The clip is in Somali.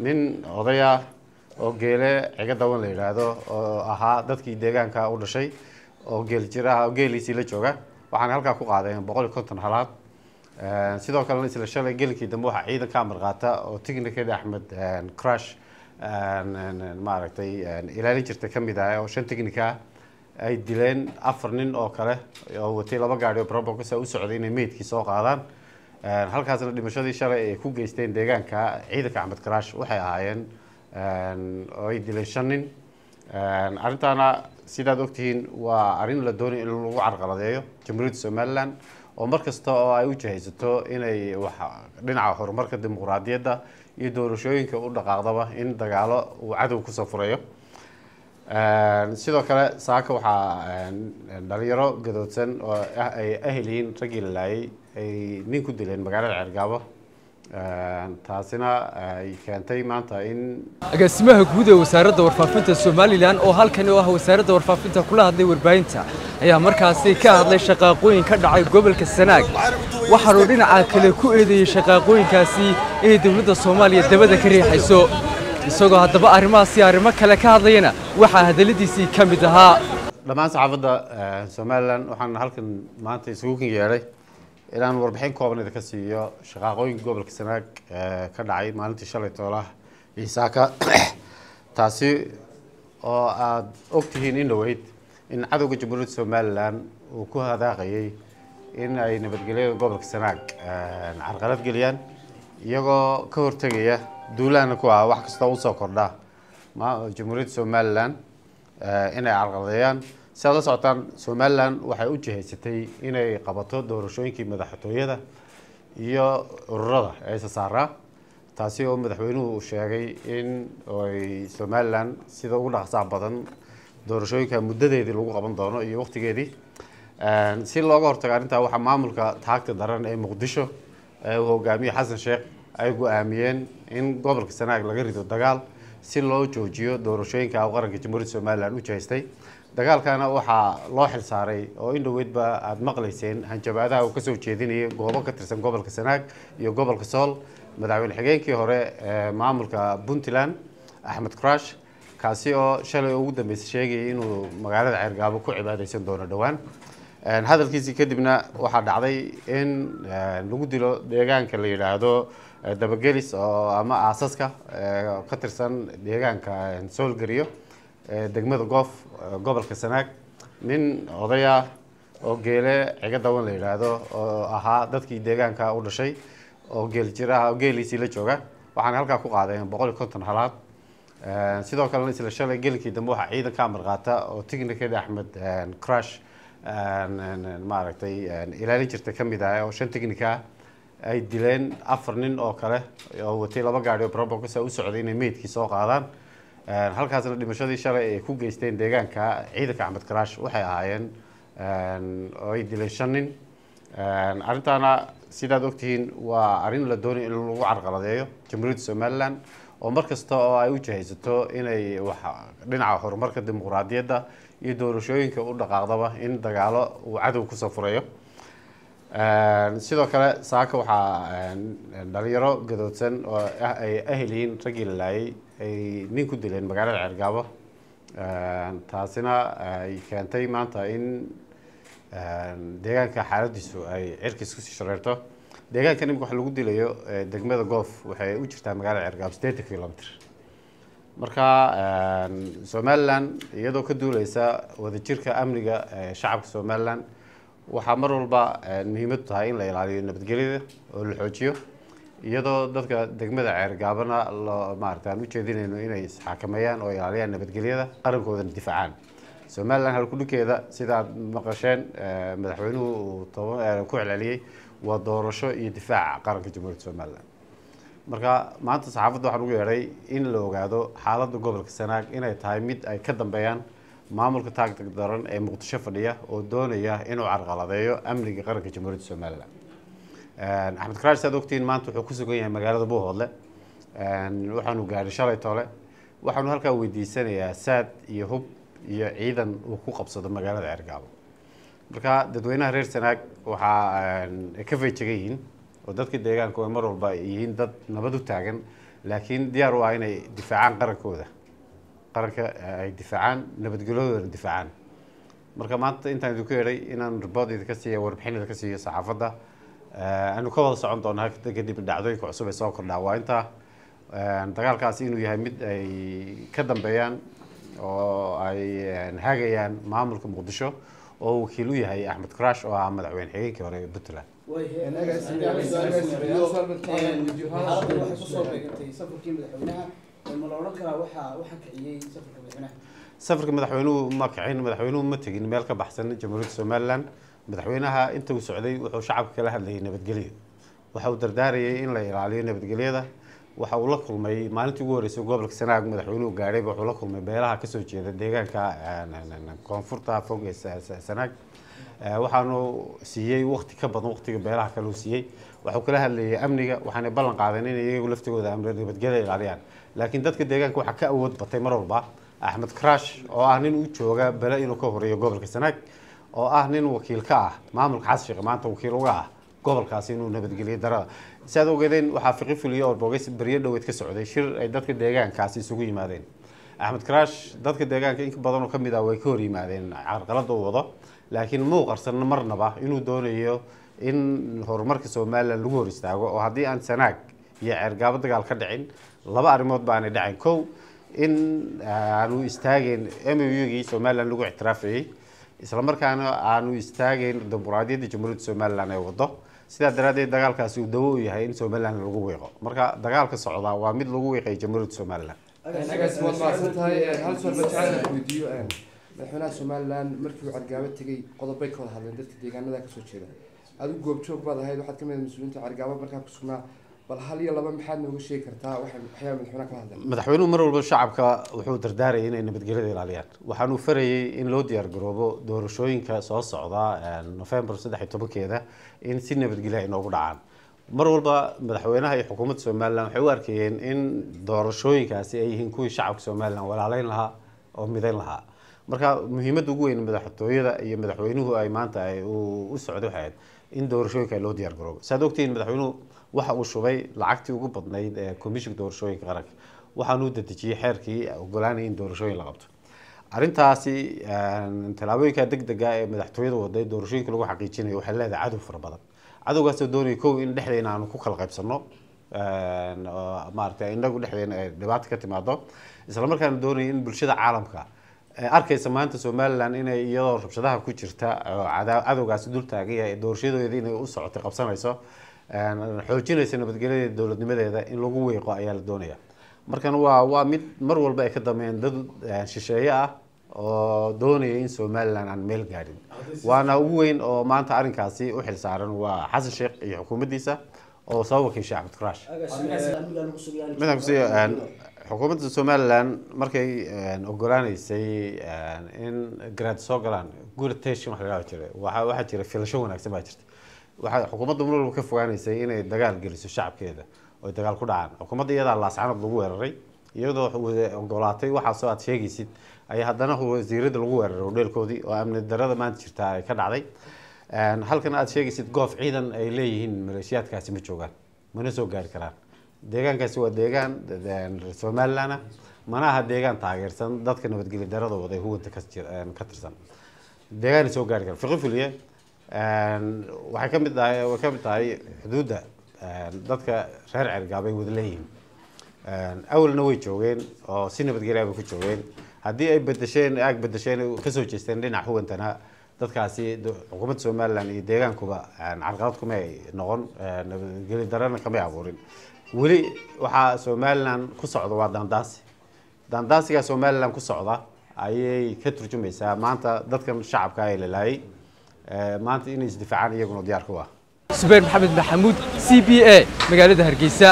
nin odaya oo geele ciga dawan la yidhaahdo oo ahaa dadkii deegaanka u dhashay oo geel jiraha oo geeliisii la jooga waxaana halkaa ku qaadeen boqol iyo konton halaad sidoo kalena isla shalay gelinkii dambe waxaa ciidan ka amar qaata oo technicadi axmed crush maaragtay ilaalin jirta ka mid ah oo shan technica ay dileen afar nin oo kale oo watay laba gaari oo probokasa u socday inay meydkii soo qaadaan halkaasna dhimashadii shalay ay ku geysteen deegaanka ciidanka axmed crush waxay ahaayeen oo ay dileen shan nin arrintaana sidaad ogtihiin waa arrin la doonay in lagu carqaladeeyo jamhuuriyadda somaliland oo mar kasta oo ay u jahaysato inay wax dhinaca horumarka dimuqraadiyadda iyo doorashooyinka u dhaqaaqdaba in dagaalo uu cadow kusoo furayo sidoo kale saaka waxaa dhalinyaro gadoodsan oo ay ahel yihiin raggii la laayay ay nin ku dileen magaalada ceergaabo taasina ay keentay maanta in agaasimaha guud ee wasaaradda warfaafinta somalilan oo halkani oo ah wasaaradda warfaafinta kula hadlay warbaahinta ayaa markaasi ka hadlay shaqaaqooyin ka dhacay gobolka sanaag waxaanuu dhinaca kale ku eedeeyey shaqaaqooyinkaasi inay dowladda soomaaliya dabada ka riixayso isagoo haddaba arrimahaasi arrimo kale ka hadlayana waxaa hadalladiisii ka mid ahaa dhammaan saxaafadda somalilan waxaan halkan maanta isugu kan yeedhay inaan warbixin kooban idinka siiyo shaqaaqooyinka gobolka sanaag ka dhacay maalintii shalay toolaha ciisaaka taasi oo aada ogtihiin in dhaweyd in cadowga jamhuuriyadda somalilan uu ku hadaaqayay in ay nabadgelyada gobolka sanaag carqalad geliyaan iyagoo ka hortegaya duulaana ku ah wax kastoo usoo kordha jamhuuriyadda somalilan inay carqaladeeyaan si aad la socotaan somalilan waxay u jihaysatay inay qabato doorashooyinkii madaxtooyada iyo ururada ee isasaaraa taasi oo madaxweynuhu sheegay in ay somalilan sida ugu dhaqsaha badan doorashooyinka muddadeedii lagu qaban doono iyo waqtigeedii si looga hortago arrintaa waxaa maamulka taagta daran ee muqdisho ee uu hogaamiye xasan sheekh ay go-aamiyeen in gobolka sanaag laga rido dagaal si loo joojiyo doorashooyinka qaranka jamhuuriyadda somalilan u jihaystay dagaalkana waxaa loo xil saaray oo in dhoweydba aada maqlayseen hanjabaadaha uu kasoo jeedinayay goobo ka tirsan gobolka sanaag iyo gobolka sool madaxweyne xigeenkii hore ee maamulka puntland axmed crush kaasi oo shalay ugu dambeysay sheegayay inuu magaalada ceergaabo ku cibaadeysan doono dhowaan hadalkiisii kadibna waxaa dhacday in lagu dilo deegaanka la yidhaahdo dabagelis oo ama aasaska ka tirsan deegaanka soolgariyo degmada goof gobolka sanaag nin odaya oo geele ciga dawan la yidhaahdo oo ahaa dadkii deegaanka u dhashay oo geel jiraha oo geeliisii la jooga waxaana halkaa ku qaadeen boqol iyo konton halaad sidoo kalena isla shalay gelinkii dambe waxaa ciidan ka amar qaata oo technicadi axmed crush maaragtay ilaalin jirta ka mid ah oo shan technica ay dileen afar nin oo kale oo watay laba gaari oo probokasa u socday inay meydkii soo qaadaan halkaasna dhimashadii shalay ay ku geysteen deegaanka ciidanka axmed crush waxay ahaayeen oo ay dileen shan nin arrintaana sidaad ogtihiin waa arrin la doonay in lagu carqaladeeyo jamhuuriyadda somaliland oo mar kasta oo ay u jahaysato inay wax dhinaca horumarka dimuqraadiyadda iyo doorashooyinka u dhaqaaqdaba in dagaalo uu cadow kusoo furayo sidoo kale saaka waxaa dhalinyaro gadoodsan oo ay ahel yihiin raggii la laayay ay nin ku dileen magaalada ceergaabo taasina ay keentay maanta in deegaanka xaaladiisu ay cirkiis kusii shareerto deegaanka imika waxa lagu dilayo degmada goof waxay u jirtaa magaalada ceergaabo sideetan kilomitr marka somalilan iyadoo ka duuleysa wadajirka amniga shacabka somalilan waxaa mar walba muhiimadu tahay in la ilaaliyo nabadgelyada oo la xoojiyo iyadoo dadka degmada ceergaabana loo maarata aan ujeedinayno inay isxakameeyaan oo ilaaliyaan nabadgelyada qarankoodana difaacaan somalilan halkudhigkeeda sida aad maqasheen madaxweynuhu uu toban ku celceliyey waa doorasho iyo difaaca qaranka jamhuuriyadda somalilan marka maanta saxaafadda waxaan ugu yeedhay in la ogaado xaaladda gobolka sanaag inay tahay mid ay ka dambeeyaan maamulka taagtag daran ee muqdisho fadhiya oo doonaya inuu carqaladeeyo amniga qaranka jamhuuriyadda somalilan axmed karash saad ogtiin maanta wuxuu ku sugan yahay magaalada buuhoodle waxaanu gaadhay shalay tole waxaanu halkaa weydiisanayaa saad iyo hub iyo ciidan uu ku qabsado magaalada ceergaabo marka dadweynaha reer sanaag waxaa ay ka feejegan yihiin oo dadka deegaanku ay mar walba yihiin dad nabad u taagan laakiin diyaar u ah inay difaacaan qarankooda qaranka ay difaacaan nabadgelyadoodana difaacaan marka maanta intaan idinku yeedhay inaan ribood idinka siiya warbixin idinka siiyo saxaafadda aanu ka wada socon doonaa kadib dhacdooyinka cusub ee soo kordhaa waa intaa dagaalkaasi inuu yahay mid ay ka dambeeyaan oo ay hagayaan maamulka muqdisho oo wakiil u yahay axmed crash oo ah madaxweyne xigeenkii hore ee puntland xaaladdan waxay kusoo beegantay safarkii madaxweynaha ma la odhan karaa waxaa waxa kiciyey safarka madaxweynaha safarka madaxweynuhu ma kicin madaxweynuhu ma tegin meel ka baxsan jamhuuriyadda somaliland madaxweynaha inta uu socday wuxuu shacabka kala hadlayay nabadgelyo waxa uu dardaarayay in la ilaaliyo nabadgelyada waxa uu la kulmay maalintii ugu horreysay gobolka sanaag madaxweynuhu gaadhayba wuxuu la kulmay beelaha kasoo jeeda deegaanka koonfurta fog ee sanaag waxaanu siiyey wakti ka badan waktiga beelaha kale uu siiyey waxuu kala hadlayay amniga waxaanay ballan qaadeen inay iyagu laftigooda amni nabadgelya ilaaliyaan laakiin dadka deegaanka waxaa ka awood batay mar walba axmed crash oo ah nin u jooga bele inuu ka horeeyo gobolka sanaag oo ah nin wakiil ka ah maamulka xasan sheekh maanta wakiil uga ah gobolkaasi inuu nabadgeliyo darada si aad ogeedeen waxaa fiqi fuliyo oo bogeys beryo dhoweed ka socday shir ay dadka deegaankaasi isugu yimaadeen axmed crash dadka deegaanka in badan oo ka mid ah way ka hor yimaadeen carqalada uu wado laakiin muu qarsan marnaba inuu doonayo in horumarka somalilan lagu hor istaago oo haddii aan sanaag iyo ceergaabo dagaal ka dhicin laba arrimood ba aanay dhacayn kow in aanu istaageen m u gii somalilan lagu ictiraafayey islamarkaana aanu istaageen dimuqraadiyadda jamhuuriyadda somalilan ee wado sidaa daraaddeed dagaalkaasi uu dawo u yahay in somalilan lagu wiiqo marka dagaalka socdaa waa mid lagu wiiqay jamhuuriyadda somalilan agaas waad mahadsan tahay hal sual baa jecel inaan weydiiyo madaxweynaha somalilan markii uu cargaabo tegey qodobay ka wada hadleen dadka deegaanada kasoo jeeda adigu goobjoog baad ahayd waxaad kamid ahayd mas-uuliyiinta cargaabo markaa ku sugnaa bal hal iyo laba maxaad nooga sheegi kartaa waxay waxyaaba madaxweynaha kala hadleen madaxweynuhu mar walba shacabka wuxuu dardaarayay inay nabadgelyada ilaaliyaan waxaanuu farayay in loo diyaar garoobo doorashooyinka soo socda november saddex iyo tobankeeda in si nabadgelya ay noogu dhacaan mar walba madaxweynaha iyo xukuumadda somalilan waxay u arkayeen in doorashooyinkaasi ay yihiin kuwii shacabka somalilan walaaleyn lahaa oo midayn lahaa marka muhiimadda ugu weyn madaxtooyada iyo madaxweynuhu ay maanta ay u socday waxay ahayd in doorashooyinka loo diyaar garoobo saad ogtihiin madaxweynuhu waxa uu shubay lacagtii ugu badnayd ee komishinka doorashooyinka qaranka waxaanuu dadejiyey xeerkii ogolaanaya in doorashooyin la qabto arrintaasi tallaabooyinka deg dega ee madaxtooyada waday doorashooyinka lagu xaqiijinayo waxay leedahay cadow fara badan cadowgaasoo doonaya kow in dhexdeena aanu ku kala qaybsano maaragtay inagu dhexdeena ay dhibaato ka timaado islamarkaana doonaya in bulshada caalamka arkaysa maanta somalilan inay iyadoo rabshadaha ku jirta cadowgaasi dul taagan yahay doorashadeeda inay u socotay qabsanayso xoojinaysa nabadgelyadeeda dowladnimadeeda in lagu weeqo ayaa la doonaya markan waa waa mid mar walba ay ka dambeeyeen dad shisheeye ah oo doonaya in somalilan aan meel gaadhin waana ugu weyn oo maanta arrinkaasi u xil saaran waa xasan sheekh iyo xukuumaddiisa oo soo wakiishay axmed crash midaan kusiiyo xukuumadda somalilan markay ogolaaneysay in garaad soo galaan guratation wax la jira waxa waxaa jira filasho wanaagsan baa jirta waxaa xukuumadda mar walba ka fogaaneysay inay dagaal geliso shacabkeeda oo ay dagaal ku dhacaan xukuumadda iyadaa laascanad lagu weeraray iyadoo ogolaatay waxaasoo aad sheegaysid ayaa haddana wasiirada lagu weeraray hodheelkoodii oo amni darada maanta jirta ay ka dhacday halkan aad sheegaysid goof ciidan ay leeyihiin maleeshiyaadkaasi ma joogaan mana soo gaari karaan deegaankaasi waa deegaan somalilan ah mana aha deegaan taageersan dadka nabadgelya darada wada huwanta ka tirsan deegaana soo gaari kara fiqi fuliye waxay ka mid tahay way ka mid tahay xuduudda dadka reer cergaab ay wada leeyihiin awalna way joogeen oo si nabadgelya bay ku joogeen haddii ay bedesheen aag bedesheen kasoo jeesteen dhinac huwantana dadkaasi xukuumadda somalilan iyo deegaankuba carqalad kuma ay noqon nabadgelyo darana kamay abuurin weli waxaa somalilan ku socda waa daandaasi daandaasigaa somalilan ku socda ayay ka turjumaysaa maanta dadkan shacabka ee lalaayay maanta inay isdifaacaan iyaguna diyaar ku ah subayr maxamed maxamuud c b a magaalada hargeysa